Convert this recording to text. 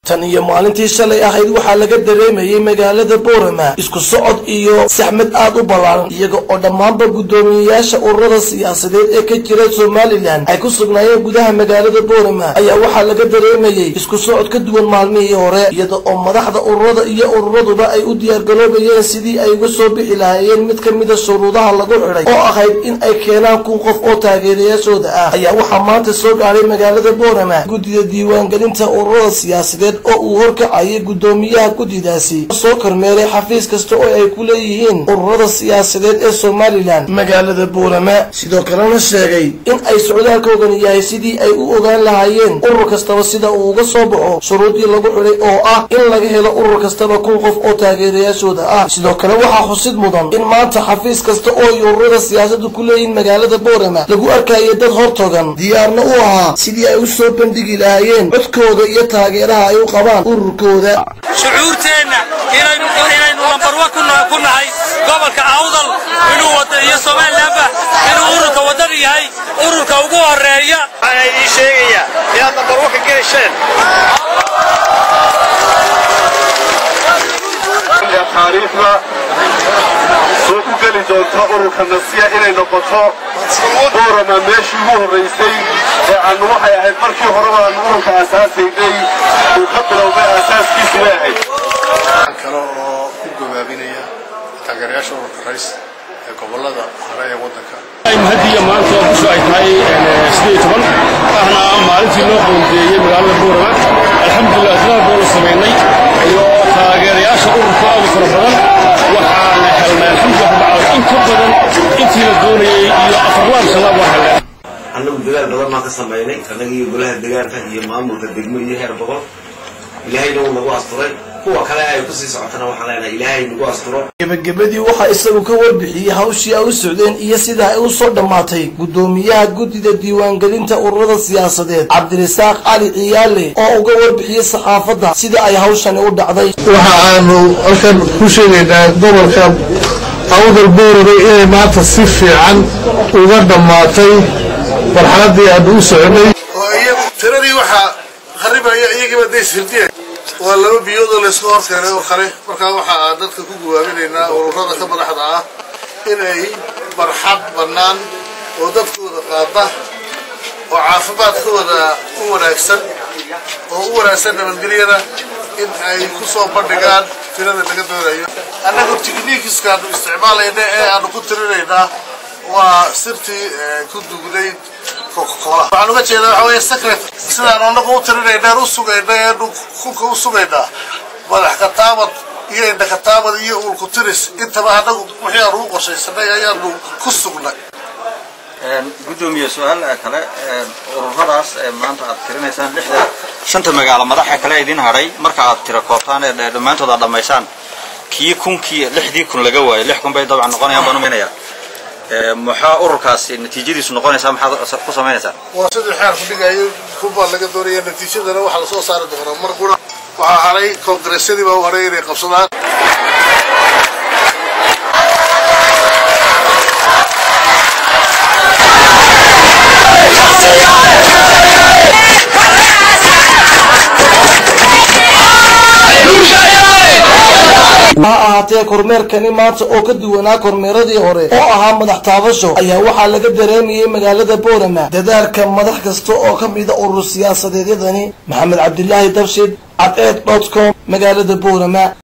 tan iyo maalintii shalay ahayd waxaa laga dareemayay magaalada boorama isku socod iyo saxmad aad u ballaaran iyaga oo dhammaanba guddoomiyeyaasha ururada siyaasadeed ee ka jira somalilan ay ku sugnaayeen gudaha magaalada boorama ayaa waxaa laga dareemayay isku socod ka duwan maalmihii hore iyada oo madaxda ururada iyo ururaduba ay u diyaargaloobayeen sidii ay uga soo bixi lahaayeen mid ka mida shuruudaha lagu xidhay oo ahayd in ay keenaan kun qof oo taageerayaashooda ah ayaa waxaa maanta soo gaadhay magaalada boorama guddida diiwaangelinta ururada siyaasadeed oo uu horkacayay guddoomiyaha guddidaasi soo kormeeray xafiis kasta oo ay ku leeyihiin ururada siyaasadeed ee somalilan magaalada boorama sidoo kalena sheegay in ay socdaalkoogan yahay sidii ay u ogaan lahaayeen urur kastaba sida uu uga soo baxo shuruudii lagu xidhay oo ah in laga helo urur kastaba kun qof oo taageerayaashooda ah sidoo kale waxaa xusid mudan in maanta xafiis kasta oo ay ururada siyaasadu ku leeyihiin magaalada boorama lagu arkaya dad hortogan diyaarna u ahaa sidii ay u soo bandhigi lahaayeen codkooda iyo taageeraha ay u qabaan ururkooda shucuurteenna inaynu lambarwa ku nahay gobolka awdal inuu wada iyo somalilanba inuu ururka waddan yahay ururka ugu horeeya waxaan idiin sheegaya inaad lambarwa ka gelisheen taariikhda soo ku geli doonta ururka nasiya inay noqoto boorama meeshii ugu horraysay ee aanu waxay ahayd markii horeba aanu ururka asaasaynay uu ka bilowday aasaaskiisu way ahayd kale oo ku gabaabinaya taageerayaasha ururka rays ee gobolada hore ee waddanka hadiya maanta oo kusoo ay tahay sideed toban ahna maalintii loo qoondeeyey magaalada boorama alxamdulilah sidaa boolu samaynay iyo taageerayaasha ururka aad u fara badan waxaana helnay alxamdulilah bacala in ka badan intii la doonayey iyo afarlaan shalaab waa helnay annagu dagaal badan baan ka samaynay annaga iyo golaha degaanka iyo maamulka degmo iyo heer boqol ilaahayna wuu nagu asturay kuwa kale ay kusii socotana waxaan leenahay ilaahay nagu asturo gebagabadii waxaa isagu ka warbixiyey hawshii ay u socdeen iyo sida ay u soo dhammaatay guddoomiyaha guddida diiwaangelinta ururada siyaasadeed cabdirasaaq cali ciyaale oo uga warbixiyey saxaafadda sida ay hawshani u dhacday waxa aanu halkan ku sheegaynaa gobolka awdal boorame inay maanta si fiican uga dhammaatay marxaladdii aanu u soconay tiradii waxaa haribaya iyagiiba daysirdiya waa laba biyoodoo laysku horkeenay oo kale markaa waxa aan dadka ku gawaabinaynaa ururada ka madaxda ah inay barxad bannaan oo dadkooda qaada oo caafimaadkooda u wanaagsan oo u wanaagsan nabadgelyada in ay ku soo bandhigaan tirada laga doonayo annagu tikniikiskaanu isticmaalayna ee aanu ku tirinaynaa waa sirtii ku dugnayd waxaan uga jeedaa waxa weeye secret sidaan anagu u tirinaynaan u sugayna eenu kunka u sugaynaa madax kataabad iyo indha kataabad iyo uulku tiris intaba annagu wixii aanu u qorshaysanay ayaanu ku sugnay gudoomiye su-aal kale ururadaas maanta aad tirinaysaan lixda shanta magaalo madaxa kale idin hadhay marka aad tira koobtaan ee dhammaantood aad dhammaysaan kii kunkii lixdii kun laga waayo lix kun bay dabcan noqonayaan baan umaynaya maxaa ururkaasi natiijadiisu noqonaysaa maxaad ku samaynaysaa waa sidii xeer ku dhigayo kubaa laga doonaya natiijadana waxaa lasoo saari doonaa mar qura waxaa hadhay koongareesyadii baa u hadhay inay qabsadaan ha ahaatee kormeerkani maanta oo ka duwanaa kormeeradii hore oo ahaa madax taabasho ayaa waxaa laga dareemayay magaalada boorama dadaalka madax kasta oo ka mida urur siyaasadeedyadani maxamed cabdilaahi dabshid cadceed dot com magaalada boorama